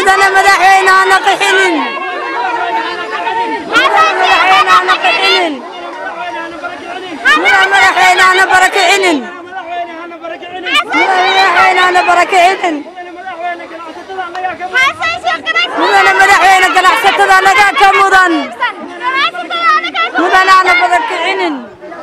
mudana madaxweyne hana qixinin mudana madaxweyne hana qixinin mudana madaxweyne hana barakicinin mudana madaxweyne hana barakicinin mudana madaxweyne ganacsatada nagaa ka mudan mudana hana barakicinin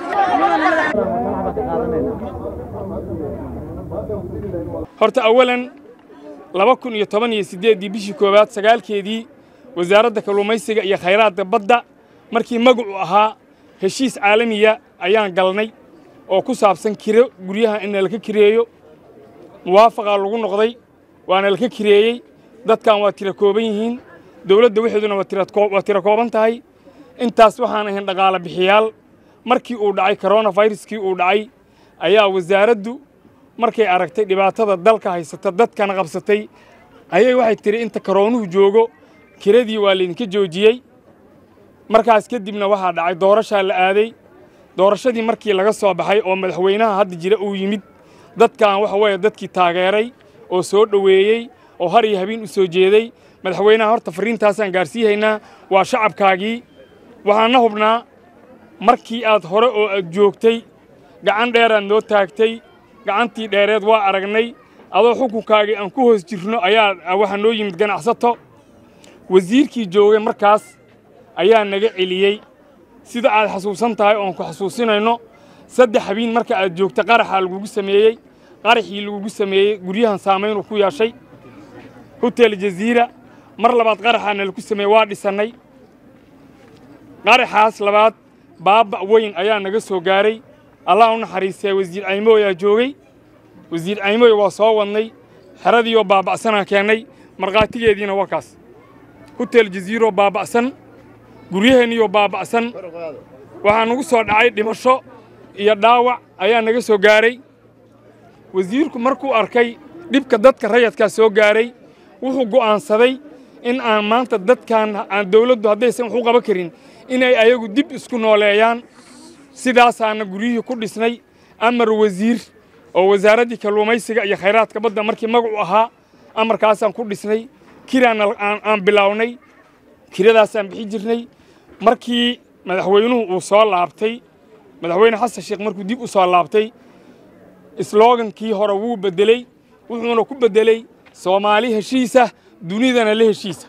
horta awalan laba kun iyo toban iyo siddeeddii bishii koowaad sagaalkeedii wasaaradda kalluumaysiga iyo khayraadka badda markii magacu ahaa heshiis caalamiya ayaan galnay oo ku saabsan kiro guryaha in nalaka kireeyo muwaafaqaa lagu noqday waana laka kireeyey dadkan waa tira kooban yihiin dowladda waxeeduna waa tira kooban tahay intaas waxaan ahayn dhaqaale bixiyaal markii uu dhacay koronaviruskii uu dhacay ayaa wasaaraddu markay aragtay dhibaatada dalka haysata dadkana qabsatay ayay waxay tiri inta karoonuhu joogo kiradii waa laydinka joojiyey markaas kadibna waxaa dhacay doorashaa la aaday doorashadii markii laga soo baxay oo madaxweynaha hadda jira uu yimid dadkan waxa weeye dadkii taageeray oo soo dhoweeyey oo har iyo habeen u soo jeeday madaxweynaha horta fariintaasaan gaarsiihaynaa waa shacabkaagii waxaana hubnaa markii aad hore oo aad joogtay gacan dheeraad noo taagtay gacantii dheereed waa aragnay adoo xukunkaagii aan ku hoos jirno ayaa waxaa noo yimid ganacsato wasiirkii joogay markaas ayaa naga celiyey sida aad xasuusan tahay oon ku xasuusinayno saddex habiin marka aad joogta qaraxaa lagugu sameeyey qaraxii lagugu sameeyey guryahan saamaynuu ku yeeshay hotel jaziira mar labaad qaraxaana lagu sameeyey waa dhisannay qaraxaas labaad baaba weyn ayaa naga soo gaaray allah u naxariistay wasiir caymooy aa joogay wasiir caymooy waa soo wadnay xeradiioo baaba'sanaa keennay markhaatigeediina waa kaas hotel jaziiroo baaba'san guryaheenniioo baaba'san waxaa nagu soo dhacay dhimasho iyo dhaawac ayaa naga soo gaaray wasiirku markuu arkay dhibka dadka rayadkaa soo gaaray wuxuu go'aansaday in aan maanta dadkan aan dawladdu haddaysan wax u qaban karin inay ayagu dib isku nooleeyaan sidaasaana guryihii ku dhisnay amar wasiir oo wasaaraddii kalluumaysiga iyo khayraadka badda markii magacu ahaa amarkaasaan ku dhisnay kiraana aan bilaawnay kiradaasaan bixi jirnay markii madaxweynuhu uu soo laabtay madaxweyne xasan sheekh markuu dib u soo laabtay sloogankii hore wuu beddeley wuxuuna ku beddeley soomaali heshiisa dunidana la heshiisa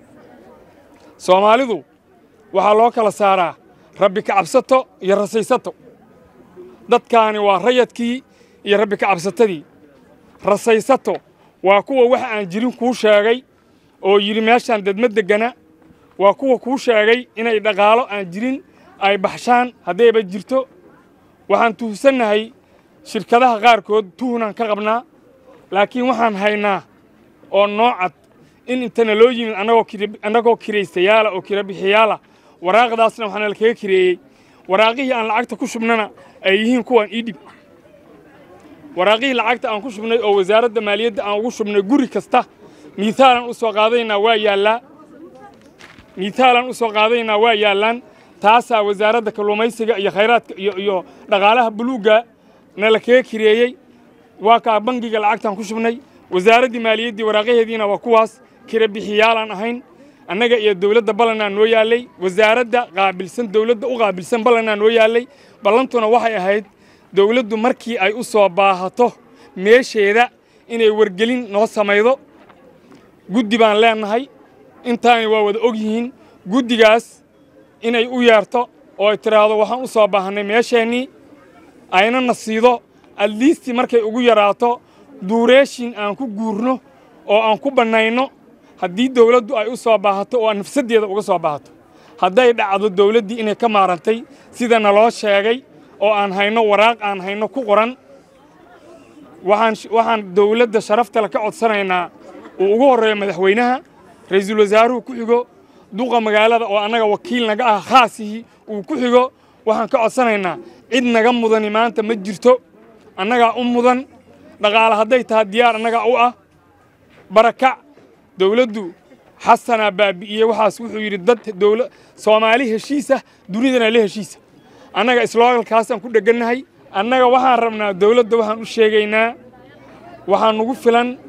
soomaalidu waxaa loo kala saaraa rabbi kacabsato iyo rasaysato dadkaani waa rayadkii iyo rabbi kacabsatadii rasaysato waa kuwa wax aan jirin kuu sheegay oo yidhi meeshaan dadma deggana waa kuwa kuu sheegay inay dhaqaalo aan jirin ay baxshaan haddayba jirto waxaan tuhsannahay shirkadaha qaarkood tuhunaan ka qabnaa laakiin waxaan haynaa oo noocad in intana loo yimid annagoo kiraystayaala oo kira bixiyaala waraaqdaasna waxaana lakaga kireeyey waraaqihii aan lacagta ku shubnana ay yihiin kuwaan ii dhib waraaqihii lacagta aan ku shubnay oo wasaaradda maaliyadda aan ugu shubnay guri kasta miithaalan u soo qaadaynaa waa yaallaa miithaalan u soo qaadaynaa waa yaallaan taasaa wasaaradda kalluumaysiga iyo khayraadka iyo iyo dhaqaalaha buluugga nala kaga kireeyey waa kaa bangiga lacagtaan ku shubnay wasaaraddii maaliyaddii waraaqaheediina waa kuwaas kira bixiyaalaan ahayn annaga iyo dowladda ballanaa noo yaallay wasaaradda qaabilsan dowladda u qaabilsan ballanaa noo yaallay ballantuna waxay ahayd dowladdu markii ay u soo baahato meesheeda inay wargelin noo samaydo guddi baan leennahay intaani waa wada og yihiin guddigaas inay u yeerto oo ay tidhaahdo waxaan u soo baahannay meesheennii ayna na siido adliistii markay ugu yaraato duureeshin aan ku guurno oo aan ku bannayno haddii dawladdu ay u soo baahato oo aan nafsaddeeda uga soo baahato hadday dhacdo dawladdii inay ka maarantay sida naloo sheegay oo aan hayno waraaq aan hayno ku qoran waxaan waxaan dawladda sharaftale ka codsanaynaa uu ugu horreeyo madaxweynaha ra'iisul wasaaruhu ku xigo duqa magaalada oo annaga wakiil naga ah khaasihii uu ku xigo waxaan ka codsanaynaa cid naga mudani maanta ma jirto annagaa u mudan dhaqaale hadday tahay diyaar annagaa u ah barakac dawladdu xasanaa baabi'iyey waxaas wuxuu yidhi dad dawla soomaali heshiisa dunidana la heshiisa annaga isloogalkaasaan ku dheggannahay annaga waxaan rabnaa dawladda waxaan u sheegaynaa waxaa nugu filan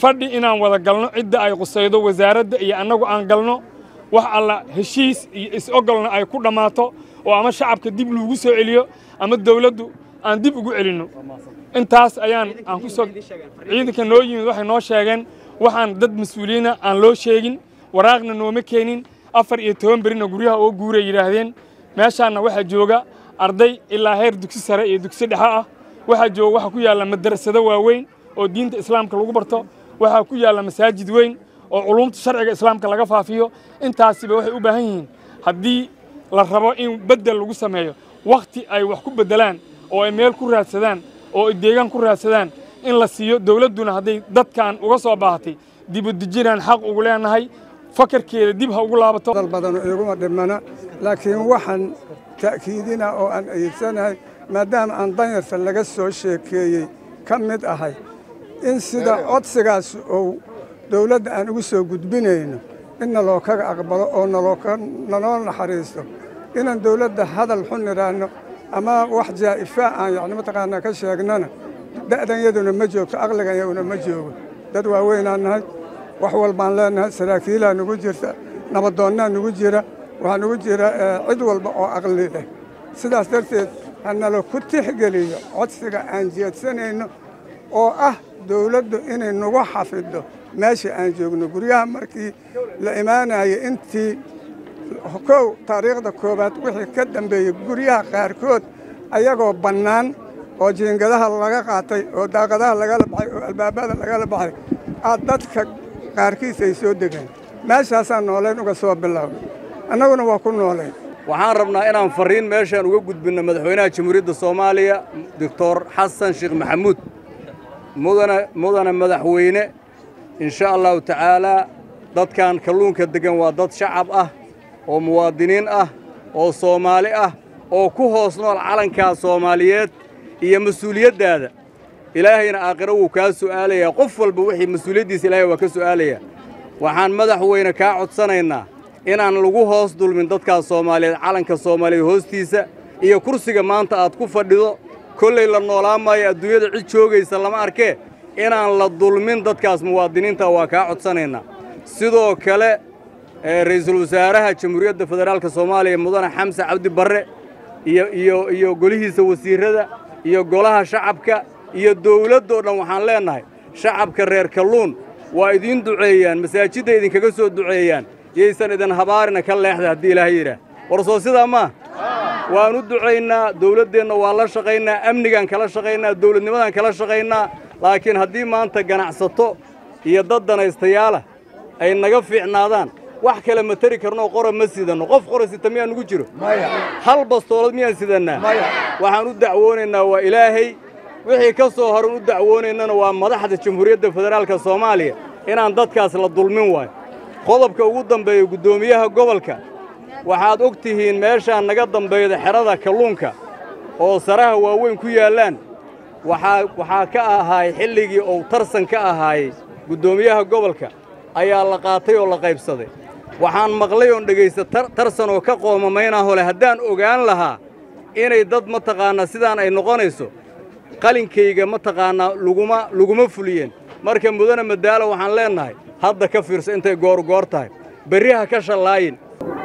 fadhi inaan wada galno cidda ay qusaydo wasaaradda iyo annagu aan galno wax alla heshiis iyo is-ogolna ay ku dhammaato oo ama shacabka dib loogu soo celiyo ama dawladdu aan dib ugu celinno intaas ayaan aan ku soo ciidanka noo yimid waxay noo sheegeen waxaan dad mas-uuliyiina aan loo sheegin waraaqna nooma keenin afar iyo toban berina guryaha oo guuray yidhaahdeen meeshaanna waxaa jooga arday ilaa heer dugsi sare iyo dugsi dhexe ah waxaa jooga waxaa ku yaalla madarasado waaweyn oo diinta islaamka lagu barto waxaa ku yaalla masaajid weyn oo culumta sharciga islaamka laga faafiyo intaasiba waxay u baahan yihiin haddii la rabo in beddel lagu sameeyo wakhti ay wax ku beddelaan oo ay meel ku raadsadaan oo ay deegaan ku raadsadaan in la siiyo dawladduna hadday dadkan uga soo baahatay dibudejinaan xaq ugu leenahay fakarkeeda dib ha ugu laabato dal badan iguma dhimana laakiin waxaan ta'kiidina oo aan ayidsanahay maadaama aan danyarta laga soo sheekeeyey ka mid ahay in sida codsigaas uu dawladda aan ugu soo gudbinayno in naloo kaga aqbalo oo naloo naxariisto inaan dawladda hadal xun idhaahno ama wax jaa'ifaa aan yacni mataqaanaa ka sheegnana da'danyaduna ma joogto aqliganyaduna ma joogo dad waaweynaan nahay wax walbaan leenahay saraakiilaa nugu jirta nabadoonnaa nugu jira waxaa nugu jira cid walba oo aqli leh sidaas darteed ha nalo ku tixgeliyo codsiga aan jeedsanayno oo ah dawladdu inay nagu xafiddo meesha aan joogno guryaha markii la imaanaya intii kow taariikhda koowaad wixii ka dambeeyey guryaha qaarkood ayagoo bannaan oo jiingadaha laga qaatay oo daaqadaha lagala baxay oo albaabada lagala baxay aad dadka qaarkiis ay soo degeen meeshaasaan noolayn uga soo bilownay annaguna waa ku noolayn waxaan rabnaa inaan farriin meeshaan uga gudbinno madaxweynaha jamhuuriyadda soomaaliya doctor xasan sheekh maxamuud mudane mudane madaxweyne insha allahu tacaalaa dadkan kalluunka deggan waa dad shacab ah oo muwaadiniin ah oo soomaali ah oo ku hoos nool calankaa soomaaliyeed iyo mas-uuliyaddaada ilaahayna aakhiro wuu kaa su'aalayaa qof walba wixii mas-uuliyaddiisa ilaahay waa ka su'aalayaa waxaan madaxweyne kaa codsanaynaa inaan lagu hoos dulmin dadkaas soomaaliyeed calanka soomaaliyeed hoostiisa iyo kursiga maanta aad ku fadhido kollay la noolaan maayo adduunyada cid joogaysa lama arkee inaan la dulmin dadkaas muwaadiniinta waa kaa codsanaynaa sidoo kale ra'iisul wasaaraha jamhuuriyadda federaalka soomaaliya mudane xamse cabdi barre iyo iyo iyo golihiisa wasiirrada iyo golaha shacabka iyo dawladdoo dhan waxaan leennahay shacabka reer kalluun waa idiin duceeyaan masaajidda idinkaga soo duceeyaan yaysan idin habaarina ka leexda haddii ilaahay yidhaah war soo sidaa maa waan u ducaynaa dawladdeenna waa la shaqaynaa amnigaan kala shaqaynaa dawladnimadaan kala shaqaynaa laakiin haddii maanta ganacsato iyo dad danaystayaala ay naga fiicnaadaan wax kale ma tari karnoo qora ma sidanno qof qora sita miyaan nugu jiro hal bastoolad miyaan sidannaa waxaan u dacwoonaynaa waa ilaahay wixii ka soo horan u dacwoonaynana waa madaxda jamhuuriyadda federaalka soomaaliya inaan dadkaas la dulmin waayo qodobka ugu dambeeya guddoomiyaha gobolka waxaad og tihiin meeshaan naga dambeeyda xerada kalluunka oo saraha waaweyn ku yaallaan waxaa waxaa ka ahaay xilligii uu tarsan ka ahaayey guddoomiyaha gobolka ayaa la qaatay oo la qaybsaday waxaan maqlay oon dhegaysta tarsan oo ka qoomamaynaa hole haddaan ogaan lahaa inay dad mataqaannaa sidaan ay noqonayso qalinkayga mataqaannaa luguma laguma fuliyeen marka mudane madaalo waxaan leennahay hadda ka fiirso intay goorgoor tahay berri ha ka shallaayin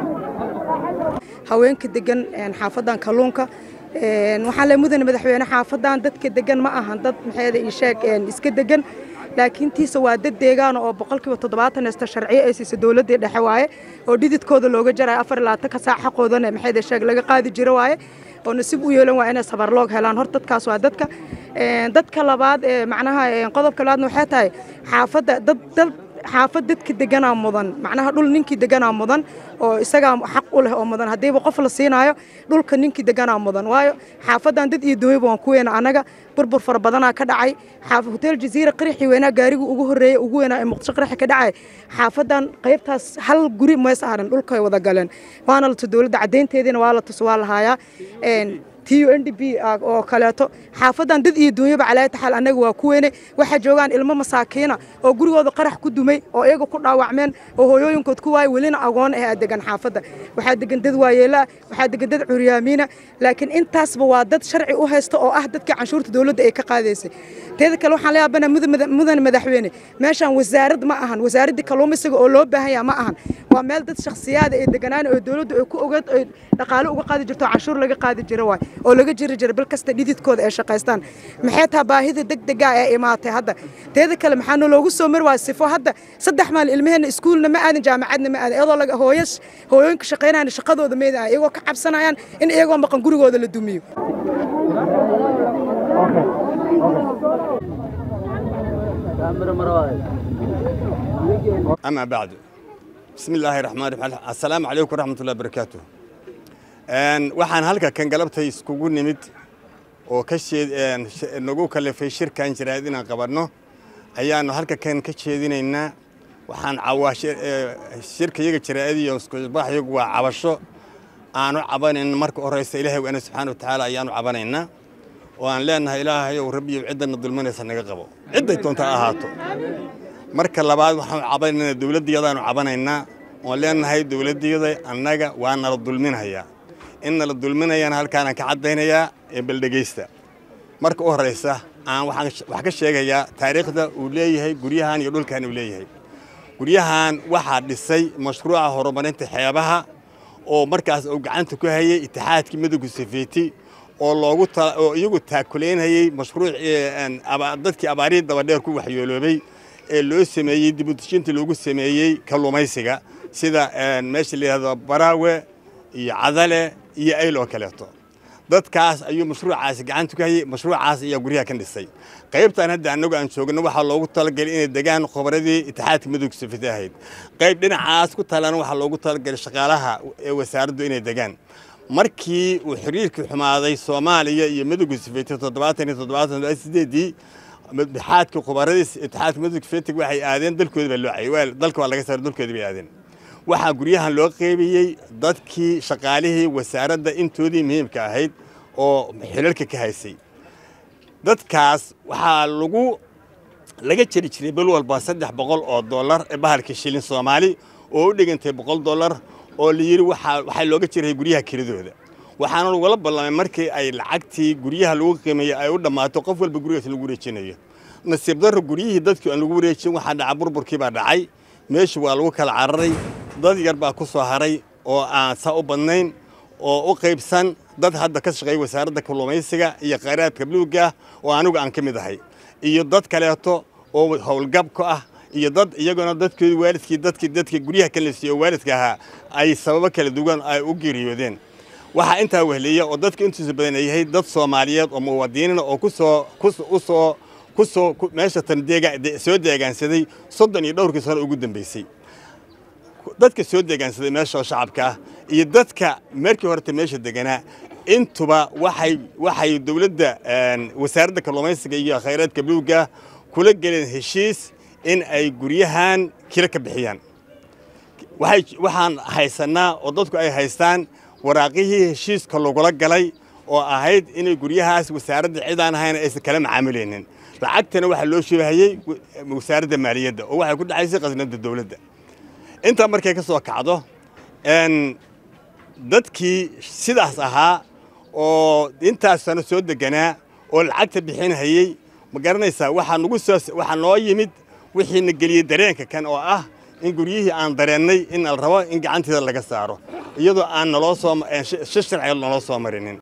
haweenka degan xaafadan kalluunka waxaan le mudane madaxweyne xaafadan dadka degan ma ahan dad maxeeda ii sheeg iska degan laakiin tiisa waa dad deegaana oo boqolkiiba toddobaatan heysta sharciyo ay siisa dowladdii dhexe waaye oo dhididkooda looga jarayo afar labaatan ka saac xaqoodana maxayda sheeg laga qaadi jiro waaye oo nasiib u yeelan waa inay sabarloog helaan hor dadkaas waa dadka dadka labaad ee macnaha qodobka labaadna waxay tahay xaafadda dad dad xaafad dadka deganaa mudan macnaha dhul ninkii deganaa mudan oo isagaa xaq u leh oo mudan haddiiba qof la siinaayo dhulka ninkii deganaa mudan waayo xaafadan dad iyo dunyaba waan ku weena annaga burbur fara badanaa ka dhacay hotel jaziira qirixii weynaa gaarigu ugu horreeyey ugu weynaa ee muqdisho qirixi ka dhacay xaafadan qaybtaas hal guri ma saaran dhulkay wada galeen waana la tu dowladda caddaynteediina waa la tus waa la haayaa t u n d b oo kaleeto xaafadan dad iyo duunyaba calaayata xaal annaga waa ku weyne waxaa joogaan ilmo masaakiina oo gurigooda qarax ku dumay oo iyaga ku dhaawacmeen oo hooyooyinkood ku waayay welina agoon ah aa degan xaafadda waxaa degan dad waayeelaa waxaa degan dad curyaamiina laakiin intaasba waa dad sharci u haysta oo ah dadkii canshuurta dowladda ay ka qaadaysay teeda kale waxaan leeyabanaa mudan madaxweyne meeshaan wasaarad ma ahan wasaaraddii kalluumaysiga oo loo baahan yaha ma ahan waa meel dad shakhsiyaada ay deganaan oo dowladdu ay ku ogeed ay dhaqaale uga qaadi jirto canshuur laga qaadi jira waay oo laga jiri jira bil kasta dhididkooda ay shaqaystaan maxay taha baahida degdega ee imaatay hadda teeda kale maxaa naloogu soo mari waaya sifo hadda saddex maal ilmaheenna iskuulna ma aadin jaamacadna ma aadin iyadoo laga hooyo hooyooyinka shaqaynayana shaqadooda meeda ah iyagoo ka cabsanayaan in iyagoo maqan gurigooda la dumiyo أما بعد بسم الله الرحمن الرحيم السلام عليكم ورحمة الله وبركاته waxaan halka kan galabtay iskugu nimid oo ka nagu kalifay shirkan jiraad inaan qabanno ayaanu halka kan ka jeedinaynaa waxaan shirka iyaga jiraadiyo iskubaxyagu waa cabasho aanu cabanayn marka horeysa ilaahay waana subxaana watacaala ayaanu cabanaynaa oo aan leenahay ilaahayow rabbiyow ciddana dulminaysa naga qabo cidday doonta ahaato marka labaad waxaanu cabanaynaa dowladdiyadaanu cabanaynaa oon leenahay dowladdiyada annaga waa nala dulminayaa in nala dulminayana halkaanaan ka caddaynayaa ee baldhegaysta marka u horraysa aan wax ka sheegayaa taariikhda uu leeyahay guryahan iyo dhulkan uu leeyahay guryahan waxaa dhisay mashruuca horumarinta xeebaha oo markaas uu gacanta ku hayay itixaadkii midowga safeeti oo loogu oo iyagu taakulaynayay mashruuc dadkii abaarihii dabadheer ku waxyooloobay ee loo sameeyey dibudejinta loogu sameeyey kalluumaysiga sida meesha la yidhahdo baraawe iyo cadale iyo ayl oo kaleeto dadkaas ayuu mashruucaasi gacanta ku hayay mashruucaas ayaa guryaha ka dhisay qaybtan hadda annagu aan joogno waxaa loogu talagalay inay degaan khubradii itixaadka midowga safete ahayd qayb dhinacaas ku talana waxaa loogu talagalay shaqaalaha ee wasaaraddu inay degaan markii uu xiriirkii xumaaday soomaaliya iyo midowga safete toddobaatan iyo toddobaatan sideedii itixaadka khubaradiis itixaadka midowga safetig waxay aadeen dalkooda baa loo cayay dalka waa laga saaray dalkooda bay aadeen waxaa guryahan loo qeybiyey dadkii shaqaalihii wasaaradda intoodii muhiimka ahayd oo xilalka ka haysay dadkaas waxaa lagu laga jeri jiray bil walba saddex boqol oo dollar ee bahalka shilin soomaali oo u dhigantay boqol dollar oo la yidhi waxaa looga jiray guryaha kiradooda waxaana lagula ballamay markii ay lacagtii guryaha lagu qiimeeyey ay u dhammaato qof walba gurigaas lagu wareejinayo nasiib darro guryihii dadkii aan lagu wareejin waxaa dhaca burburkii baa dhacay meeshu waa lagu kala cararay dad yar baa ku soo haray oo aan saa u badnayn oo u qaybsan dad hadda ka shaqeeya wasaaradda kalluumaysiga iyo khayraadka buluugga oo anigu aan ka mid ahay iyo dad kaleeto oo howlgab ku ah iyo dad iyaguna dadkoodi waalidkii dadkii dadka guryaha ka lasiiyo oo waalidka ahaa ay sababo kala duwan ay u geeriyoodeen waxaa intaa wehliya oo dadka intiisa badan ay yahay dad soomaaliyeed oo muwaadiniina oo kusoo usoo kusoo meesha tan soo deegaansaday soddon iyo dhowrkii sano ugu dambeysay dadka soo deegaansaday meesha oo shacabka ah iyo dadka markii horeta meesha deganaa intuba waxay waxay dowladda wasaaradda kalluumaysiga iyo khayraadka buluugga kula geleen heshiis in ay guryahan kila ka bixiyaan waxaan haysanaa oo dadku ay haystaan waraaqihii heshiiska lagula galay oo ahayd inay guryahaas wasaaradda cidaan ahayn aysan kala macaamilaynin lacagtana waxaa loo sheegahayey wasaaradda maaliyadda oo waxay ku dhacaysay khasnadda dowladda intaa markay ka soo kacdo dadkii sidaas ahaa oo intaas sano soo deganaa oo lacagta bixinhayey ma garanaysaa waxaa nagu soo waxaa noo yimid wixiina geliyey dareenka kan oo ah in guryihii aan dareennay in la rabo in gacanteeda laga saaro iyadoo aan naloo soo si sharciga naloo soo marinin